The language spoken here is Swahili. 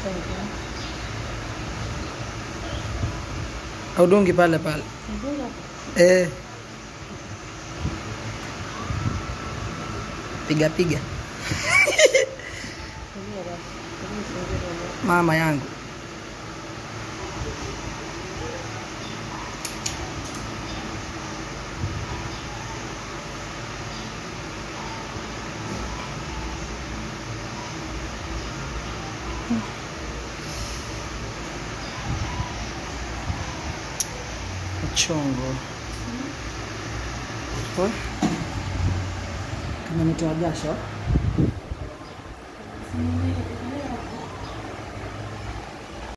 Audungi pale pale. Eh. Piga piga. Mama yangu. Mchongo. Oh. Kama nitoa jasho. Simuelewi.